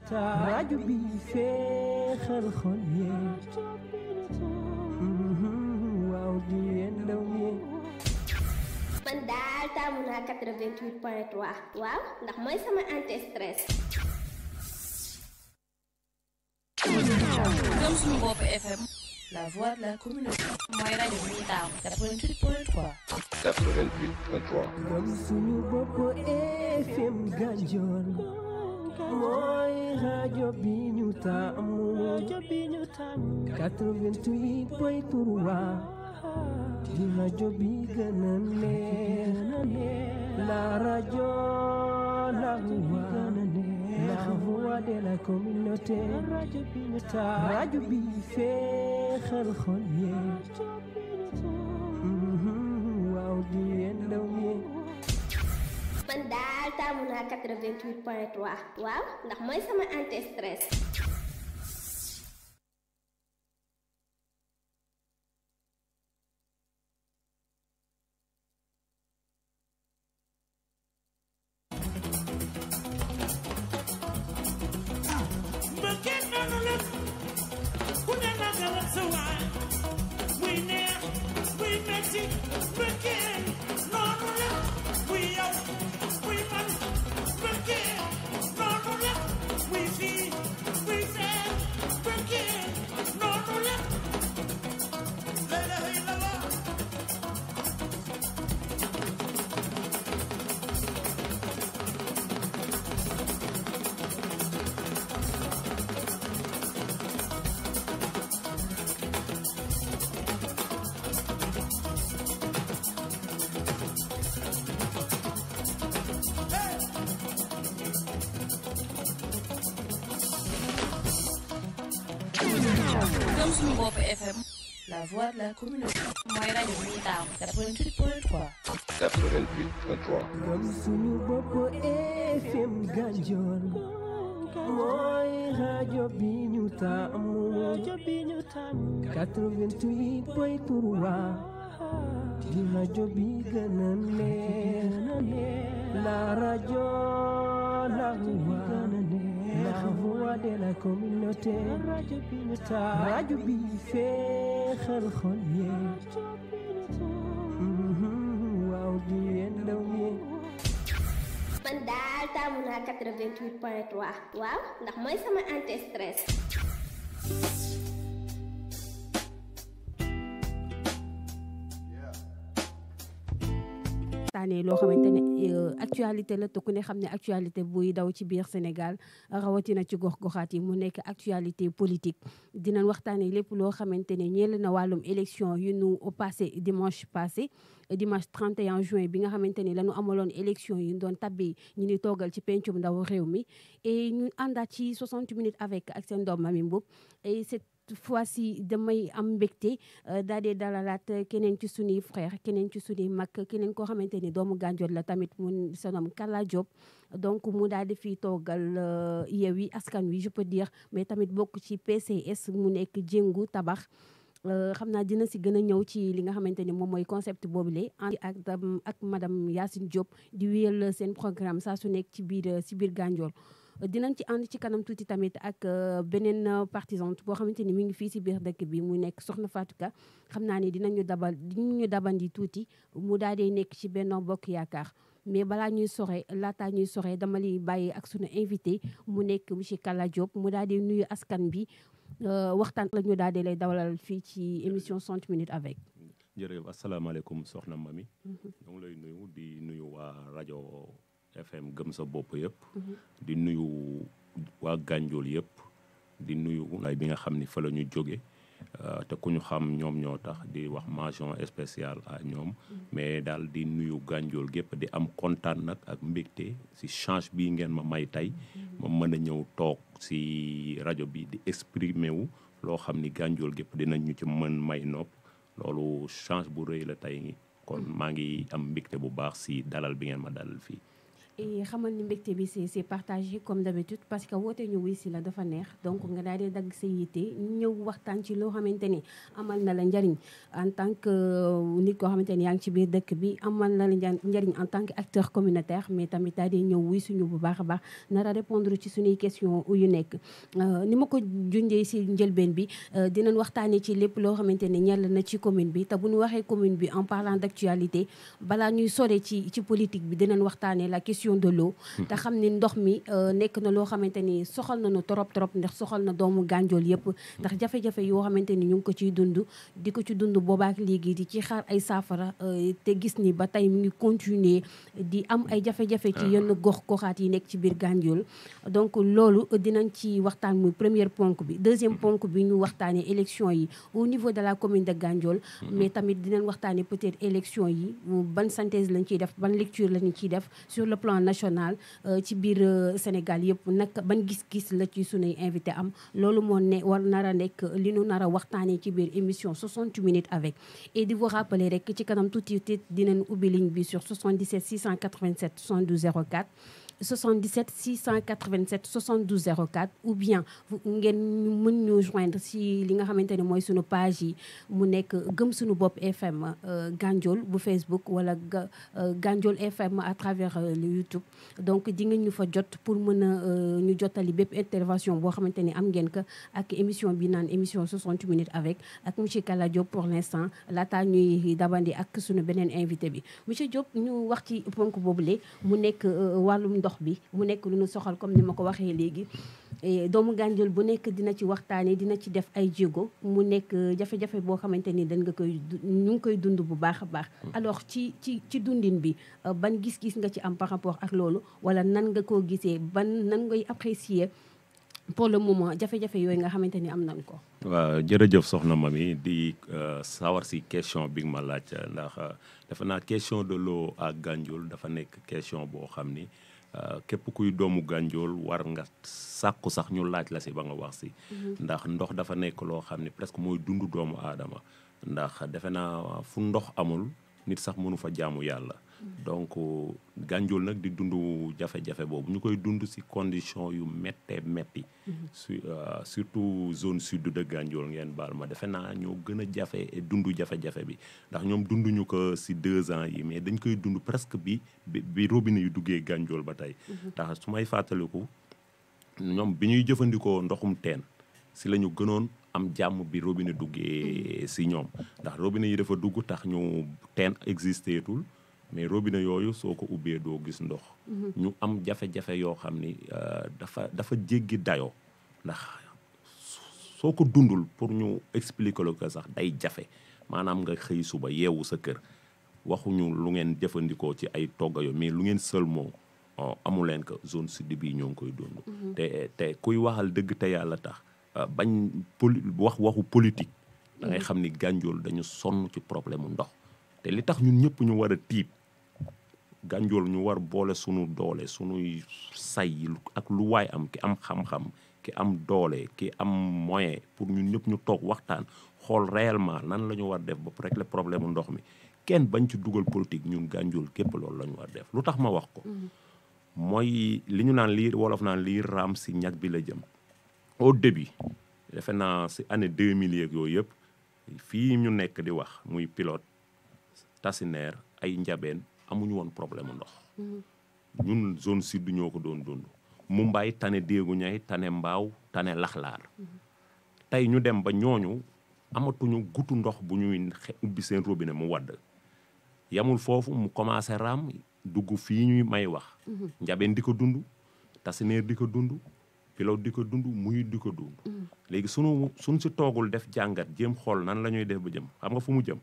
rajo bi féexal xol yee waaw di leen ndaw ñee man daal taamu naa 88 point 3 waaw ndax mooy sama anti stress. Gëm suñu bopp FM la voix de la communauté mooy rajo bi ñu taamu 88 point 3 88.3 gëm suñu bopp FM Gandiol mooy rajo bi ñu taamu 88 point 3 di rajo bi gën a neex la rajo la voix la voix de la communauté rajo bi féexal xol yee waaw di leen ndaw ñee man daal taamu naa 88 point 3 waaw ndax mooy sama anti stress. mbëggeel noonu la ku ne na nga wax sa waay muy neex muy metti mbëggeel noonu la muy yow muy man mbëggeel noonu la muy fii muy fee mbëggeel noonu la la ilaha illallah Gëm suñu bopp FM la voix de la communauté mooy rajo bi ñu taamu 88 point 3 88.3 gëm suñu bopp FM Gandiol mooy rajo bi ñu taamu 88 point 3 di rajo bi gën a neex la rajo la voix la voix de la communauté rajo bi féexal xol yee waaw di leen ndaw ñee man daal taamu naa 88 point 3 waaw ndax mooy sama anti stress. waxtaanee loo xamante ne euh, actualité la te ku ne xam ne actualité buy daw ci biir Sénégal rawatina ci gox-goxaat yi mu nekk actualité politique dinañ waxtaanee lépp loo xamante ne ñeel na wàllum élection yu nu passé dimanche passé dimanche 31 juin bi nga xamante ni la ñu amaloon élection yi ñu doon tabbi ñu ni toogal ci pencum ndaw réew mi et ñu àndaat ci 60 minutes avec ak seen doom Mami Mboup et cette fois-ci damay am mbégte daal di dalalaat keneen ci suñuy frère keneen ci suñuy mag keneen koo xamante ni doomu Gandiol la tamit mu sonom Kalla Diop donc mu daal di fi toogal Yewwi Askan Wi je peux dire mais tamit bokk ci PCS mu nekk jéngu tabax xam naa dina si gën a ñëw ci li nga xamante ni moom mooy concept boobule ak ak madame Yacine Diop di wéyal seen programme saa su nekk ci biir si biir Gandiol dinañ ci ànd ci kanam tuuti tamit ak beneen partisante boo xamante ni mi ngi fii si biir dëkk bi mu nekk Soxna Fatou Ka xam naa ni dinañu dabal dinañu dabandi tuuti mu daal di nekk ci Benno Bokk Yaakaar mais balaa ñuy sore laataa ñuy sore dama lay bàyyi ak sunu invité mu nekk monsieur Kalla Diop mu daal di nuyu askan bi waxtaan la ñu daal di lay dawalal fii ci émission 60 minutes avec. jërëjëf asalaamaaleykum soxna Mami. ñoo ngi lay nuyu di nuyu waa rajo FM gëm sa bopp yëpp. di nuyu waa Gandiol yëpp. di nuyu ay bi nga xam ni fa la ñu jóge te ku ñu xam ñoom ñoo tax di wax mention spéciale à ñoom. mais daal di nuyu Gandiol gépp di am kontaan nag ak mbégte si change bii ngeen ma may tey. ma mën a ñëw toog si rajo bi di exprimer wu loo xam ni Gandiol gépp dinañ ñu ci mën may nopp loolu change bu rëy la tey kon maa ngi am mbégte bu baax si dalal bi ngeen ma dalal fii. et xamal ni mbégte bi c'est c'est partagé comme d'habitude parce que woote ñu wuy si la dafa neex donc nga daal di dagg sa yitte ñëw waxtaan ci loo xamante ni amal na la njariñ en tant que nit koo xamante ni yaa ngi ci biir dëkk bi amal na la nja- njariñ en tant que acteur communautaire mais tamit daal di ñëw wuy suñu bu baax a baax nar a répondre ci suñuy question yu nekk ni ma ko junjee si njëlbeen bi dinañ waxtaanee ci lépp loo xamante ni ñell na ci commune bi te bu ñu waxee commune bi en parlant d'actualité balaa ñuy sore ci ci politique bi dinañ waxtaanee la question de l'eau te xam ni ndox mi nekk na loo xamante ni soxal nañu trop trop ndax soxal na doomu gànjool yëpp ndax jafe-jafe yoo xamante ni ñu ngi ko ciy dund di ko ci dund boobaak léegi di ci xaar ay saafara te gis ni ba tey mu ngi continuer di am ay jafe-jafe ci yenn gox goxaat yi nekk ci biir gànjool donc loolu dinañ ci waxtaan muy première ponk bi deuxième ponk bi ñu waxtaanee élection yi au niveau de la commune de Gandiol mais tamit dinañ waxtaanee peut-être élection yi ban synthèse lañ ciy def ban lecture lañ ciy def sur le plan national ci biir Sénégal yëpp nag ban gis-gis la ci sunuy invité am loolu moo ne war nar a nekk li nu nar a waxtaanee ci biir émission 60 minutes avec et di vous rappeler rek ci kanam tuuti tuuti dinañ ubbi ligne bi sur 77 687 72 04 77 687 72 04 ou bien ngeen mën ñu joindre si li nga xamante ne mooy sunu page yi mu nekk gëm sunu bopp FM Gandiol bu Facebook wala Gandiol FM à travers le YouTube donc di ngeen ñu fa jot pour mën a ñu jottali bépp intervention boo xamante ni am ngeen ko ak émission bi naan émission 60 minutes avec ak monsieur Kala Diop pour l'instant laata ñuy dabandi ak sunu beneen invité bi monsieur Diop ñu wax ci ponk boobule mu nekk wàllum ndox bi mu nekk lu ñu soxal comme ni ma ko waxee léegi doomu Gandiol bu nekk dina ci waxtaanee dina ci def ay jéego mu nekk jafe-jafe boo xamante ni dañ nga koy ñu ngi koy dund bu baax a baax alors ci ci ci dundin bi ban gis-gis nga ci am par rapport ak loolu wala nan nga koo gisee ban nan ngay apprécier pour le moment jafe-jafe yooyu nga xamante ni am nañ ko waaw jërëjëf soxna Mami di sawar si question bi nga ma laaj ndax dafa naa question de l'eau à Gandiol dafa nekk question boo xam ni képp kuy doomu Gandiol war nga sàkku sax ñu laaj la si ba nga wax si ndax ndox dafa nekk loo xam ne presque mooy dund doomu aadama ndax defe naa fu ndox amul nit sax mënu fa jaamu yàlla donc Gandiol nag di dund jafe-jafe boobu ñu koy dund si condition yu méttee métti su surtout zone sud de Gandiol ngeen baal ma defe naa ñoo gën a jafe dund jafe-jafe bi ndax ñoom dunduñu ko si deux ans yi mais dañ koy dund presque bi bi robinet yu duggee Gandiol ba tey ndax su may fàttaliku ñoom bi ñuy jëfandikoo ndoxum teen si la ñu gënoon am jàmm bi robinet duggee si ñoom ndax robinet yi dafa dugg tax ñu teen existeetul mais robinet yooyu soo ko ubbee doo gis ndox ñu am jafe-jafe yoo xam ni dafa dafa jéggi dayoo ndax soo ko dundul pour ñu expliquer la ko sax day jafe maanaam nga xëy suba yeewu sa kër waxuñu lu ngeen jëfandikoo ci ay togga yo mais lu ngeen seulement amu leen ko zone sud bii ñoo ngi koy dund te te kuy waxal dëgg te yàlla tax bañ poli wax waxu politique da ngay xam ni Gandiol dañu sonn ci problème mu ndox te li tax ñun ñëpp ñu war a tiit Gandiol ñu war boole sunu doole sunuy say ak lu waay am ki am xam-xam ki am doole ki am moyen pour ñun ñëpp ñu toog waxtaan xool réellement nan la ñu war def ba régler problème mu ndox mi kenn bañ ci dugal politique ñun Gandiol képp loolu la ñu war def lu tax ma wax ko mooy li ñu naan lii wolof naan lii raam si ñag bi la jëm au début defe naa si année 2000 yeeg yooyu yëpp fii ñu nekk di wax muy pilote Tassinère ay njabeen amuñu woon problème ndox ñun zone sud ñoo ko doon dund Mumbai tane déegu ñay tane mbaaw tane laxlaar tey ñu dem ba ñooñu amatuñu gutu ndox bu ñuy ubbi seen robinet mu wadd yamul foofu mu commencé raam dugg fii ñuy may wax njabeen di ko dund Tassinère di ko dund pilote di ko dund muy di ko dund léegi sunu suñ si toogul def jàngat jéem xool nan la ñuy def ba jëm xam nga fu mu jëm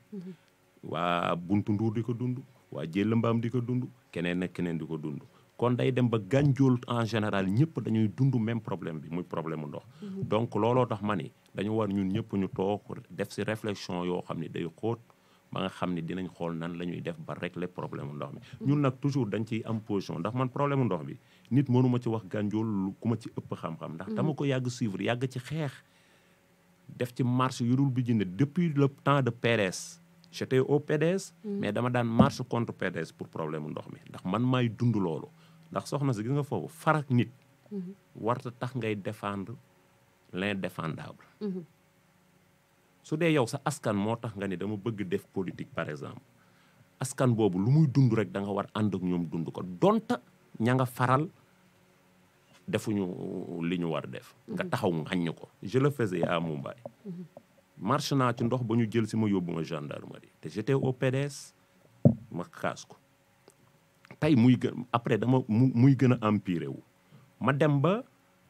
waa buntu nduur di ko dund waa jël mbaam di ko dund keneen ak keneen di ko dund kon day dem ba Gandiol en général ñëpp dañuy dund même problème bi muy problème mu ndox donc looloo tax ma ni dañu war ñun ñëpp ñu toog def si réflexion yoo xam ne day xóot ba nga xam ne dinañ xool nan la ñuy def ba régler problème mu ndox mi ñun nag toujours dañ ciy am position ndax man problème mu ndox bi nit mënuma ci wax Gandiol lu ku ma ci ëpp xam-xam ndax dama ko yàgg suivre yàgg ci xeex def ci marche yu dul bi jënd depuis le temps de PDS j'étais au PDS mais dama daan marche contre PDS pour problème mu ndox mi ndax man maay dund loolu ndax soxna si gis nga foofu farak nit warta tax ngay défendre l'indéfendable su dee yow sa askan moo tax nga ne dama bëgg def politique par exemple askan boobu lu muy dund rek da nga war ànd ak ñoom dund ko donta ña nga faral defuñu li ñu war def nga taxaw ŋàññ ko je le faisais à Mumbai marche naa ci ndox ba ñu jël si ma yóbbu ma gendarmerie te j'étais au PDS ma kaas ko tey muy gën après dama mu muy gën a empiré wu ma dem ba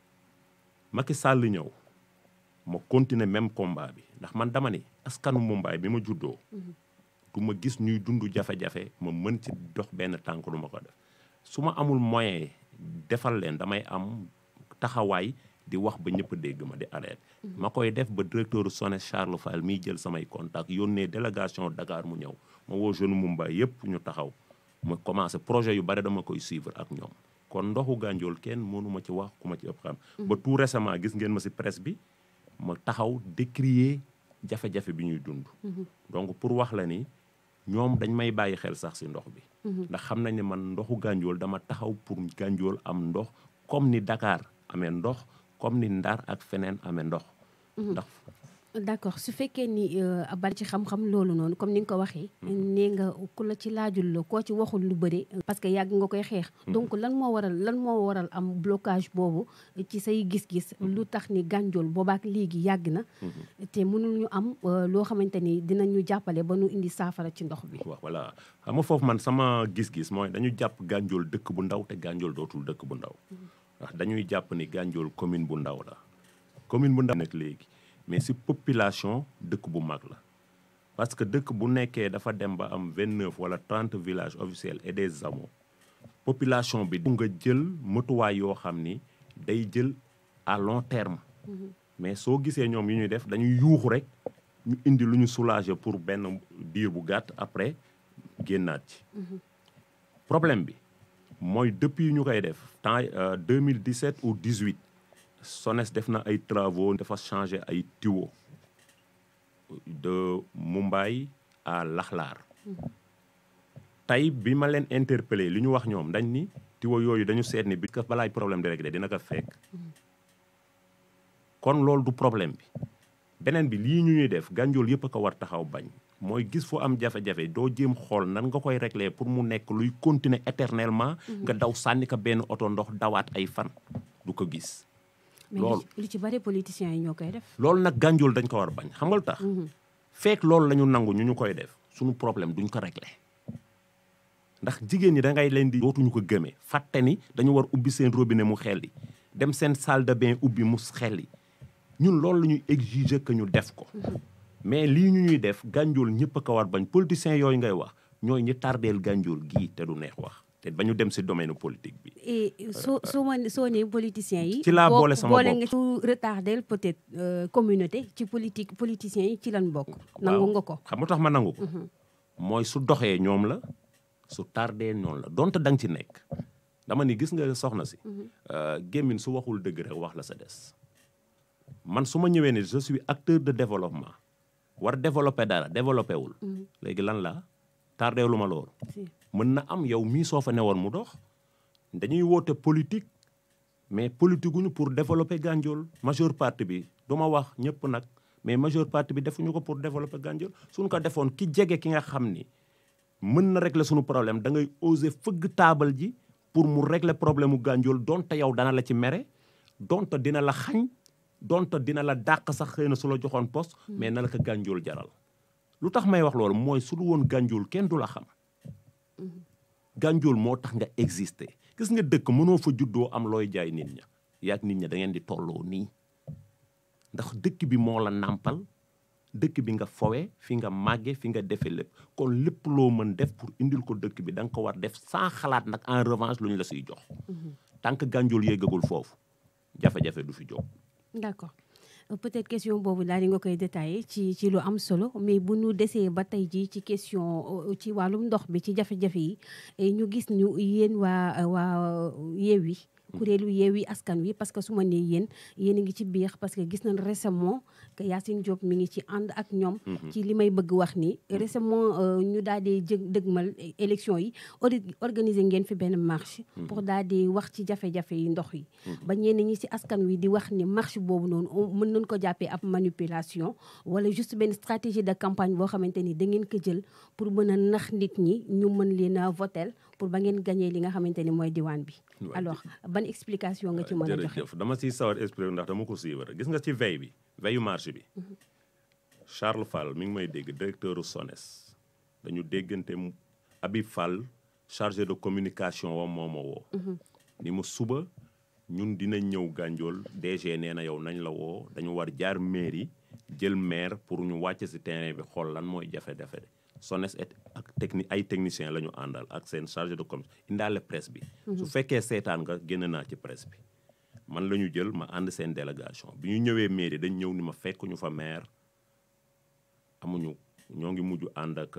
Macky Sall ñëw ma continuer même combat bi ndax man dama ni askanu Mumbai bi ma juddoo du ma gis ñuy dund jafe-jafe ma mën ci dox benn tànk du ma ko def su ma amul moyen defal leen damay am taxawaay di wax ba ñëpp dégg ma di arrêté ma koy def ba directeur SONES Charles Fall miy jël samay contact yónnee délégation Dakar mu ñëw ma woo jeune Mumbai yëpp ñu taxaw ma commencé projet yu bari dama koy suivre ak ñoom kon ndoxu gànjool kenn mënu ma ci wax ku ma ci ëpp xam ba tout récemment gis ngeen ma si presse bi ma taxaw décrier jafe-jafe bi ñuy dund donc pour wax la ni ñoom dañ may bàyyi xel sax si ndox bi ndax xam nañ ne man ndoxu gànjool dama taxaw pour gànjool am ndox comme ni Dakar amee ndox comme ni Ndar ak feneen amee ndox ndax d'accord su fekkee ni bari ci xam-xam loolu noonu comme ni nga ko waxee nee nga ku la ci laajul la koo ci waxul lu bëri parce que yàgg nga koy xeex donc lan moo waral lan moo waral am blocage boobu ci say gis-gis lu tax ni gànjool boobaak léegi yàgg na te mënul ñu am loo xamante ni dinañu jàppale ba nu indi saafara ci ndox bi waaw voilà xam nga foofu man sama gis-gis mooy dañu jàpp gànjool dëkk bu ndaw te gànjool dootul dëkk bu ndaw ndax dañuy jàpp ni gànjool commune bu ndaw la commune bu ndaw nag léegi mais si population dëkk bu mag la parce que dëkk bu nekkee dafa dem ba am vingt neuf wala trente villages officiels et des hameaux population bi nga jël matuwaay yoo xam ni day jël à long terme mais soo gisee ñoom yu ñuy def dañuy yuuxu rek ñu indi lu ñu soulager pour benn diir bu gàtt après génnaat ci problème bi mooy depuis ñu koy def temps 2017 ou 18 SONES def na ay travaux dafa changé ay tuyaux de Mumbai à Laxlaar tey bi ma leen interpellé li ñu wax ñoom dañ ni tuyaux yooyu dañu seet ni bi ka balaay problème di réglé dina ko fekk kon loolu du problème bi beneen bi lii ñu ñuy def gànjool yëpp a ko war taxaw bañ mooy gis fu am jafe-jafe doo jéem xool nan nga koy réglé pour mu nekk luy continuer éternellement nga daw sànni ko benn oto ndox dawaat ay fan du ko gis mais loolu li ci bari politiciens yi ñoo koy def loolu nag gànjool dañ ko war bañ xam nga lu tax fekk loolu la ñu nangu ñu ñu koy def suñu problème duñ ko réglé ndax jigéen ñi da ngay leen di dootuñu ko gëmee fàtte ni dañu war ubbi seen robinet mu xelli dem seen salle de bain ubbi mu xelli ñun loolu la ñuy exiger que ñu def ko mais lii ñu ñuy def gànjool ñëpp a ko war bañ politiciens yooyu ngay wax ñooy ñi tardeel gànjool gii te du neex wax te ba ñu dem si domaine politique bi et soo soo ma soo nee politiciens yi Ci laa boo- boole sama boole bopp. nga ci retardel peut-être euh, communauté ci politique politiciens yi ci lan bokk nangu waaw nga ko xam nga tax ma nangu ko mooy su doxee ñoom la su tardee noonu la donte da nga ci nekk dama ni gis nga soxna si euh, gémmin su waxul dëgg rek wax la sa des man su ma ñëwee ne je suis acteur de développement war développer dara développé wul léegi lan la tardé lu ma loolu Si. mën na am yow mii soo fa newoon mu dox dañuy woote politique mais politique guñu pour développer Gandiol majeure partie bi du ma wax ñëpp nag mais majeure partie bi defuñu ko pour développer Gandiol suñ ko defoon ki jege ki nga xam ni mën na régler suñu problème da ngay oser fëgg taabal ji pour mu régler problème mu Gandiol donte yow dana la ci mere donte dina la xañ donte dina la dàq sax xëy na su la joxoon poste mais na la ko Gandiol jaral lu tax may wax loolu mooy su lu woon Gandiol kenn du la xam Gandiol moo tax nga exister gis nga dëkk mënoo fa juddoo am looy jaay nit ña yaag nit ña da ngeen di tolloo nii ndax dëkk bi moo la nàmpal dëkk bi nga fowe fi nga màgge fi nga defe lépp kon lépp loo mën def pour indil ko dëkk bi da nga ko war def sans xalaat nag en revanche lu ñu la siy jox tant que Gandiol yéegagul foofu jafe-jafe du fi jóg d'accord Euh, peut-être question boobu daal di nga koy détaillé ci ci lu am solo mais bu ñu desee ba tey jii ci question euh, ci wàllum ndox bi ci jafe-jafe yi et ñu gis ñu yéen waa waa Yewwi kuréelu Yewwi Askan Wi parce que su ma nee yéen yéen a ngi ci biir parce que gis nañ récemment que Yacine Diop mi ngi ci ànd ak ñoom ci li may bëgg wax ni récemment ñu daal di jë dëgmal élection yi organiser ngeen fi benn marche pour daal di wax ci jafe-jafe yi ndox yi ba ñenn ñi ci askan wi di wax ni marche boobu noonu mën nañ ko jàppee ab manipulation wala juste benn stratégie de campagne boo xamante ni da ngeen ko jël pour mën a nax nit ñi ñu mën leen a votel pour ba ngeen gagné li nga xamante ni mooy diwaan bi alors ban explication nga ci mën a joxe jërëjëf dama siy sawar expliqué ndax dama ko suivre gis nga ci veille bi veille marché bi Charles Fall mi ngi may dégg directeur u SONES dañu déggante Habib Fall chargé de communication wam moo ma woo ni mu suba ñun dinañ ñëw gànjool DG nee na yow nañ la woo dañu war jaar mairie jël maire pour ñu wàcc si terrain bi xool lan mooy jafe-jafe de SONES et ak techni ay technicien la ñu àndal ak seen chargé de com indaale presse bi su fekkee seetaan nga génn naa ci presse bi man la ñu jël ma ànd seen délégation bi ñu ñëwee mairie dañ ñëw ni ma fekk ñu fa maire amuñu ñoo ngi mujj ànd ak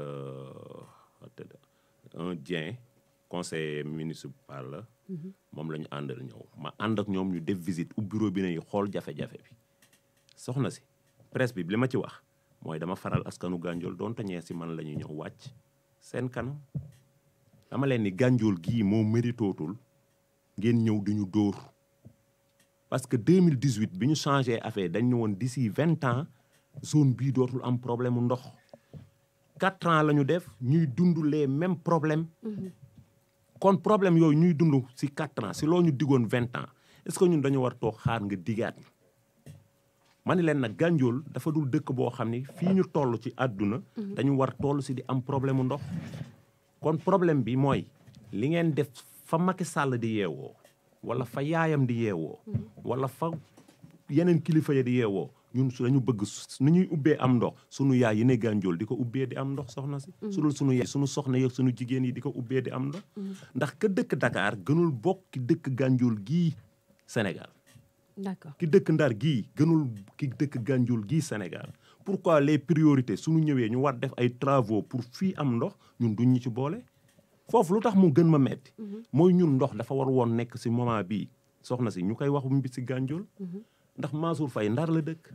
un Dieng conseiller municipal la moom la ñu àndal ñëw ma ànd ak ñoom ñu def visite u bureau bi nañu xool jafe-jafe bi soxna si presse bi li ma ci wax mooy dama faral askanu gànjool doon tañee si man la ñuy ñëw wàcc seen kanam dama leen ni gànjool gii moo méritootul ngeen ñëw di ñu dóor parce que 2018 bi ñu changé affaire dañ ne woon d'ici vingt ans zone bii dootul am problème mu ndox quatre ans la ñu def ñuy dund les mêmes problèmes kon problème yooyu ñuy dund si quatre ans si loo ñu diggoon vingt ans est-ce que ñun dañu war toog xaar nga digaat ma ni leen nag gànjool dafa dul dëkk boo xam ni fii ñu toll ci àdduna dañu war toll si di am problème mu ndox kon problème bi mooy li ngeen def fa Macky Sall di yeewoo wala fa yaayam di yeewoo wala fa yeneen kilifa ya di yeewoo ñun su dañu bëgg nu ñuy ubbee am ndox sunu yaay yi ne gànjool di ko ubbee di am ndox soxna si su dul sunu yaay sunu soxna yeeg sunu jigéen yi di ko ubbee di am ndox ndax ka dëkk Dakar gënul bokk ki dëkk gànjool gii Sénégal d'accord ki dëkk Ndar gii gënul ki dëkk gànjool gii Sénégal pourquoi les priorités suñu ñëwee ñu war def ay travaux pour fii am ndox ñun duñ ñu ci boole foofu lu tax mu gën ma metti mooy ñun ndox dafa war woon nekk si moment bii soxna si ñu koy wax mbi si gànjool ndax Mansour Faye Ndar la dëkk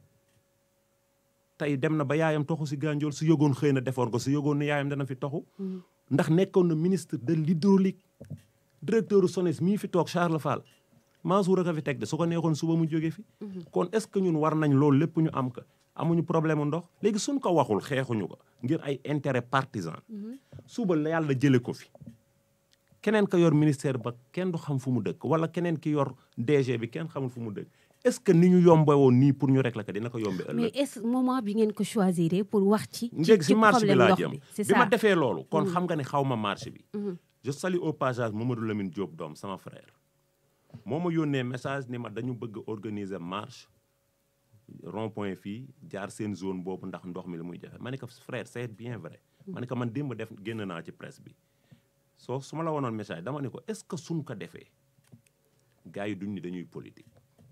tey dem na ba yaayam toxu si gànjool su yëgoon xëy na defoon ko su yëgoon ne yaayam dana fi toxu ndax nekkoon na ministre de l'hydraulique directeur SONES mii fi toog Charles Fall Mansour a fi teg de su ko neexoon suba mu jóge fi kon est-ce que ñun war nañ loolu lépp ñu am ko amuñu problème ndox léegi suñ ko waxul xeexuñu ko ngir ay intérêt partisan suba la yàlla jële ko fi keneen ka yor ministère ba kenn du xam fu mu dëkk wala keneen ki yor DG bi kenn xamul fu mu dëkk est-ce que ni ñu yombe woon nii pour ñu régler ko dina ko yombe mais ëllëg est-ce moment bi ngeen ko choisir pour wax ci njëg si marché bi problème laa ndox jëm bi c'est bi ma ça defee loolu kon xam nga ne xaw ma marché bi je salue au passage Mamadou Lamine Diop doom sama frère moo ma yónnee message ni ma dañu bëgg organiser marche rond point fii jaar seen zone boobu ndax ndox mi li muy jafe ma ne ko frère c'est bien vrai ma ne ko man démb def génn naa ci presse bi soo su ma la wonoon message dama ne ko est-ce que suñ ko defee gars yi duñ ni dañuy politique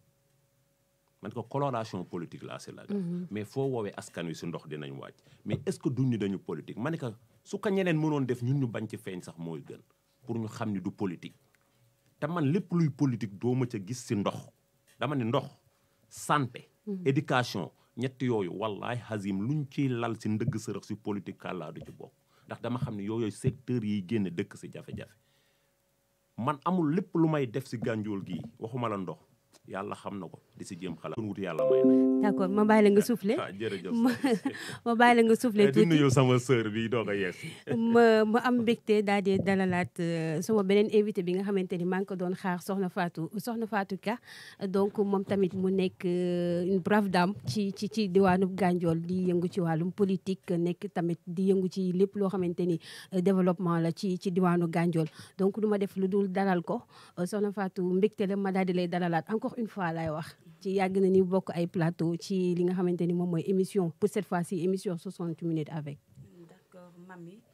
man ko coloration politique laa si la mais foo woowee askan wi si ndox dinañ wàcc mais est-ce que duñ ni dañu politique ma ne ko su ko ñeneen mënoon def ñun ñu bañ ci feeñ sax mooy gën pour ñu xam ni du politique te man lépp luy politique doo ma ca gis si ndox dama ne ndox santé éducation ñett yooyu wallahi hazim luñ ciy lal si ndëgg sërëx si politique kàllaa du ci bokk ndax dama xam ne yooyu secteur yiy génn dëkk si jafe-jafe man amul lépp lu may def si gànjool gii waxuma la ndox yàlla xam na ko di si jéem xalaat kon wut yàlla may na d'accord ma bàyyi la nga soufflé ah jërëjëf ma ma bàyyi la nga soufflé di tuuti nuyu sama sœur bi doog a yees ma ma am mbégte daal di dalalaat euh, sama beneen invité bi nga xamante ni maa ngi ko doon xaar Soxna Fatou Soxna Fatou Ka donc moom tamit mu nekk euh, une brave dame ci ci ci diwaanu Gandiol di yëngu ci wàllum politique nekk tamit di yëngu ci lépp loo xamante ni euh, développement la ci ci diwaanu Gandiol donc du ma def lu dul dalal ko euh, Soxna Fatou mbégte la ma daal di lay dalalaat encore une fois laay wax ci yàgg na ni bokk ay plateau ci li nga xamante ni moom mooy émission pour cette fois-ci émission 60 minutes avec d'accord mami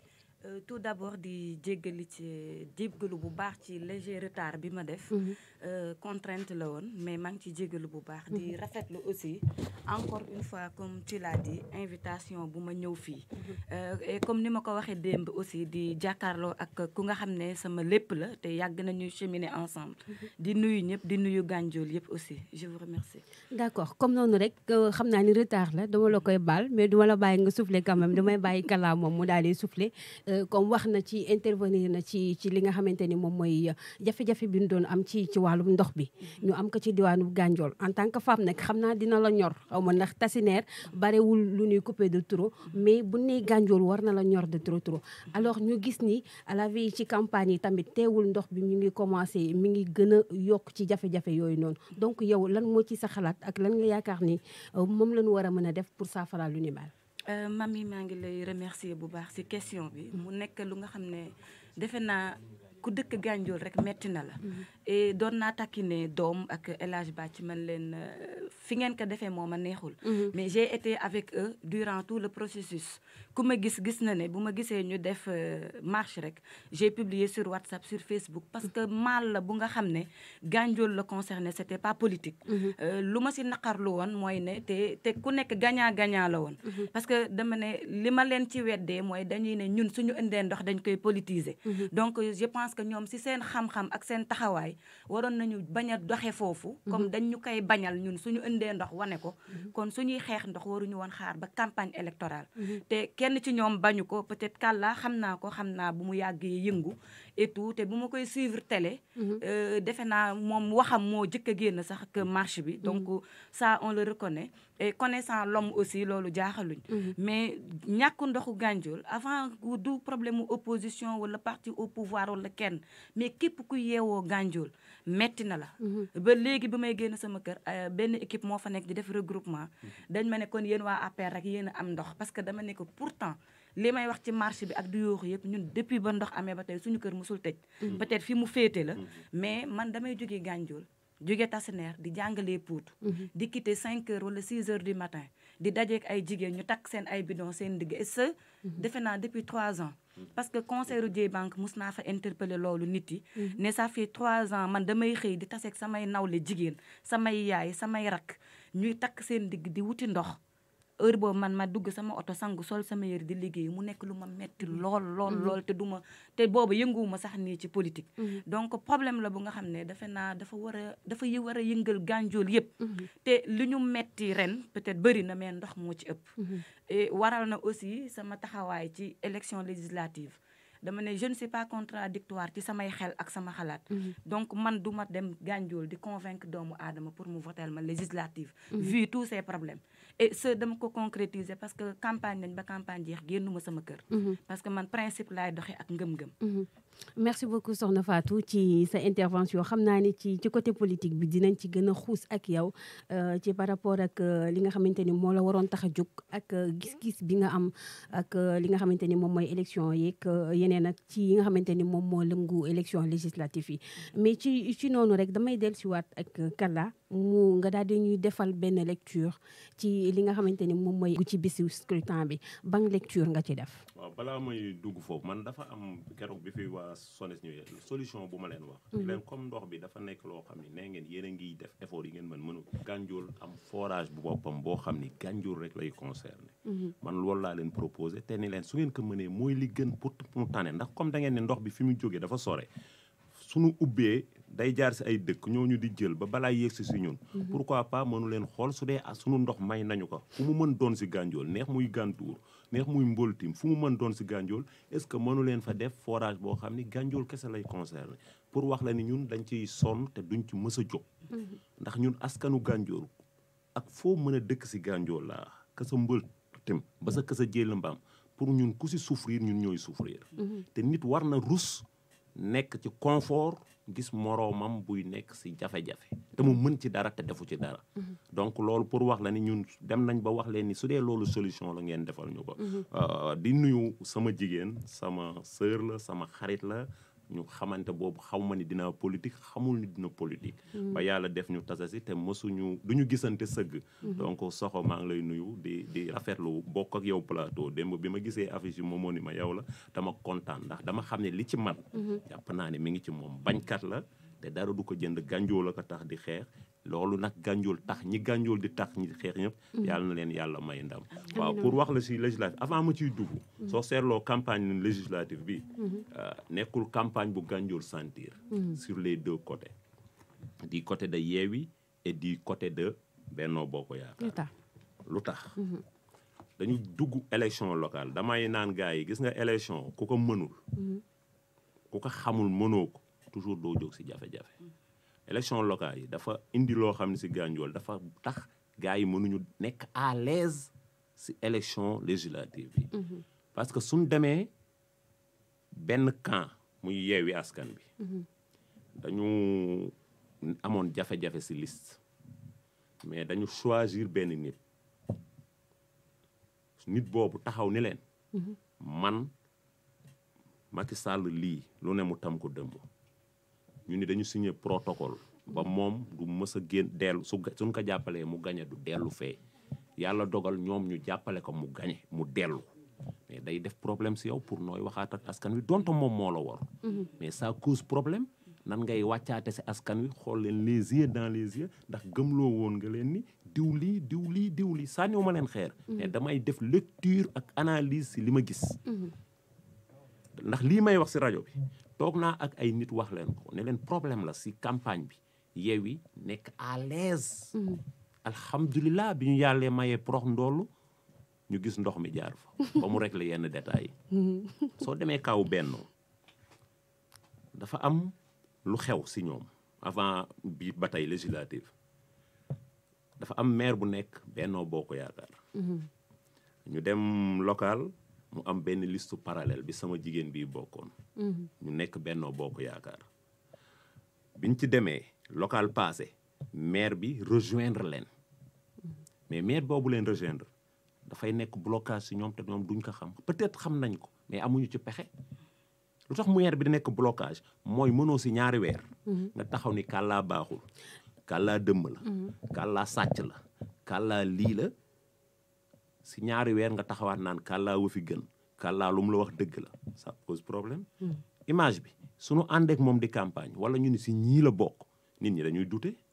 Euh, tout d'abord di jéggali ci jéggalu bu baax ci léger retard bi ma def Euh, contrainte la woon mais maa ngi ci jéggalu bu baax di rafetlu aussi encore une fois comme tu l'as dit invitation bu ma ñëw fii Euh, et comme ni ma ko waxee démb aussi di jàkkaarloo ak ku nga xam ne sama lépp la te yàgg nañu cheminer ensemble di nuyu ñëpp di nuyu gànjool yëpp aussi je vous remercie d'accord comme noonu rek euh, xam naa ni retard la dama la koy baal mais duma la bàyyi nga souffler quand même damay bàyyi kala moom mu daal di souffler Euh, comme wax na ci intervenir na ci ci li nga xamante ni moom mooy euh, jafe-jafe bi ñu doon am ci ci wàllum ndox bi ñu am ko ci diwaanu Gandiol en tant que femme nag xam naa dina la ñor xaw ma ndax tasineer barewul lu ñuy couper de trop mais bu nee Gandiol war na la ñor de trop trop alors ñu gis ni à la vie ci campagne yi tamit teewul ndox bi mi ngi commencé mi ngi gën a yokk ci jafe-jafe yooyu noonu donc yow lan moo ci sa xalaat ak lan nga yaakaar ni euh, moom la ñu war a mën a def pour saafara lu ni mel. Euh, mami maa ngi lay remercier bu baax ci question bi mu nekk lu nga xam ne defe naa ku dëkk Gandiol rek metti na la et doon naa takki ne doom ak El Hadj Ba ci man leen euh, fi ngeen ko defee moo ma neexul mais j'ai été avec eux durant tout le processus ku ma gis gis na ne bu ma gisee ñu def euh, marche rek j'ai publié sur WhatsApp sur Facebook parce que mal la bu nga xam ne Gandiol la concerné c'était pas politique Euh, lu ma ci naqarlu woon mooy ne te te ku nekk gagnant gagnant la woon parce que dama ne li ma leen ci weddee mooy dañuy ne ñun suñu indee ndox dañ koy politiser donc je pense que ñoom ci seen xam-xam ak seen taxawaay waroon nañu bañ a doxe foofu comme dañ ñu koy bañal ñun suñu indee ndox wane ko kon suñuy xeex ndox waruñu woon xaar ba campagne électorale te kenn ci ñoom bañu ko peut-être kàllaa xam naa ko xam naa bu mu yàggee yëngu et tout te bu ma koy suivre télé euh, defe naa moom waxam moo jëkk a génn sax que marche bi donc ça on le reconnaît et connaissant l'homme aussi loolu jaaxaluñ mais ñàkk ndoxu Gandiol avant du problème mu opposition wala parti au pouvoir wala kenn mais képp ku yeewoo Gandiol metti na la ba léegi bi may génn sama kër euh, benn équipe moo fa nekk di def regroupement dañ ma ne kon yéen waa APR rek yéen a am ndox parce que dama ne ko pourtant li may wax ci marché bi ak du yooxu yëpp ñun depuis ba ndox amee ba tey suñu kër musul tëj peut-être fi mu féete la mais man damay jógee Gandiol jóge Tassinère di jàngalee Pout di quitter 5 heures wala 6 heures du matin di dajeek ay jigéen ñu takk seen ay bidon seen digg et ce defe naa depuis 3 ans parce que conseil J banque mus naa fa interpeller loolu nit yi ne ça fait 3 ans man damay xëy di taseeg samay nawle jigéen samay yaay samay rak ñuy takk seen digg di wuti ndox heure boobu man ma dugg sama oto sangu sol sama yëre di liggéey mu nekk lu ma metti lool lool lool te du ma te boobu yënguwuma sax nii ci politique donc problème la bu nga xam ne dafa naa dafa war a dafa yi war a yëngal Gandiol yëpp te li ñu metti ren peut-être bëri na mais ndox moo ci ëpp et waral na aussi sama taxawaay ci élection législative dama ne je ne suis pas contradictoire ci samay xel ak sama xalaat donc man du ma dem Gandiol di convaincre doomu aadama pour mu voter ma législative vu tous ces problèmes et ce dama ko concrétiser parce que campagne nañ ba campagne jeex génnuma sama kër parce que man principe laay doxee ak ngëm-ngëm merci beaucoup soxna Fatou ci sa intervention xam naa ni ci ci côté politique bi dinañ ci gën a xuus ak yow euh, ci par rapport ak euh, li nga xamante ni moo la waroon tax a jóg ak euh, gis-gis bi nga am ak li nga xamante ni moom mooy élection yeeg yeneen ak ci yi nga xamante ni moom moo lëngu élection législative yi mais ci ci noonu rek damay dellusiwaat ak Kalla mu nga daal di ñuy defal benn lecture ci li nga xamante ni moom mooy ci bisu scrutin bi ban lecture nga ci def. waaw balaa may dugg foofu man dafa am keroog bi fi waa SONES ñëwee solution bu ma leen wax. leen comme ndox bi dafa nekk loo xam ni nee ngeen yéen a ngi def effort yi ngeen mën mënu Gandiol am forage bu boppam boo xam ni Gandiol rek lay concerné. man loolu laa leen proposé te ni leen su ngeen ko mënee mooy li gën pour mu tane ndax comme da ngeen ne ndox bi fi mu jógee dafa sore. suñu ubbee day jaar si ay dëkk ñooñu di jël ba balaa yegsi si ñun pourquoi pas mënu leen xool su dee suñu ndox may nañu ko fu mu mën doon si Gandiol neex muy Gantour neex muy Mboltim fu mu mën doon si Gandiol est-ce que mënu leen fa def forage boo xam ni Gandiol kese lay concerné pour wax la ni ñun dañ ciy sonn te duñ ci mës a jóg ndax ñun askanu Gandiol ak foo mën a dëkk si Gandiol laa ka sa Mboltim ba sa ka sa jéel mbaam pour ñun ku si souffrir ñun ñooy souffrir te nit war na rus nekk ci confort gis moroomam buy nekk ci jafe-jafe te mu mën ci dara te defu ci dara donc loolu pour wax la ni ñun dem nañ ba wax leen ni su dee loolu solution la ngeen defal ñu ko di nuyu sama jigéen sama sœur la sama xarit la ñu xamante boobu xaw ma ni dina politique xamul ni dina politique ba yàlla def ñu tasasi te mësuñu du ñu gisante sëgg donc soxo maa ngi lay nuyu di di rafetlu bokk ak yow plateau démb bi ma gisee affiche yi moomoo ni ma yow la dama kontaan ndax dama xam ne li ci man jàpp naa ne mi ngi ci moom bañkat la te dara du ko jënd gànjool la ko tax di xeex loolu nag gànjool tax ñi gànjool di tax ñi xeex ñëpp yàlla na leen yàlla may ndam waaw pour wax la si législative avant ma ciy dugg soo seetloo campagne législative bi nekkul campagne bu gànjool sentir sur les deux côtés du côté de Yewwi et du côté de Benno Bokk Yaakaar lu tax dañu dugg élection locale damay naan gars yi gis nga élection ku ko mënul ku ko xamul mënoo ko toujours doo jóg si jafe-jafe élection locale yi dafa indi loo xam ne si Gandiol dafa tax gars yi mënuñu nekk à l'aise si élection législative yi parce que suñ demee benn camp muy yeewi askan bi dañu amoon jafe-jafe si liste mais dañu choisir benn nit nit boobu taxaw ni leen man Macky Sall lii lu ne mu tam ko dëmb ñu ni dañu signé protocole ba moom du mës a génn dellu su suñ ko jàppalee mu gañe du dellu fee yàlla dogal ñoom ñu jàppale ko mu gañe mu dellu mais day def problème si yow pour nooy waxaat ak askan wi donte moom moo la war mais ça cause problème nan ngay wàccaate si askan wi xool leen les yeux dans les yeux ndax gëmloo woon nga leen ni diw lii diw lii diw lii sànniwu ma leen xeer mais damay def lecture ak analyse si li ma gis ndax lii may wax si rajo bi toog naa ak ay nit wax leen ko ne leen problème la si campagne bi Yewwi nekk à l'aise alhamdulilah bi ñu yàllee mayee prox ndoolu ñu gis ndox mi jaar fa ba mu régler yenn détails yi soo demee kaw bennoo dafa am lu xew si ñoom avant bi ba tey législative dafa am maire bu nekk bennoo boo ko yaakaar ñu dem local mu am benn liste parallèle bi sama jigéen bi bokkoon ñu nekk bennoo boo ko yaakaar biñ ci demee local passé maire bi rejoindre leen mais maire boobu leen rejoindre dafay nekk blocage si ñoom te ñoom duñ ko xam peut-être xam nañ ko mais amuñu ci pexe lu tax maire bi di nekk blocage mooy mënoo si ñaari weer nga taxaw ni kàllaa baaxul kàllaa dëmm la kàllaa sàcc la kàllaa lii la si ñaari weer nga taxawaat naan kàllaa wa fi gën kàllaa lu mu la wax dëgg la ça pose problème image bi suñu àndeek moom di campagne wala ñu ni si ñii la bokk nit ñi dañuy dute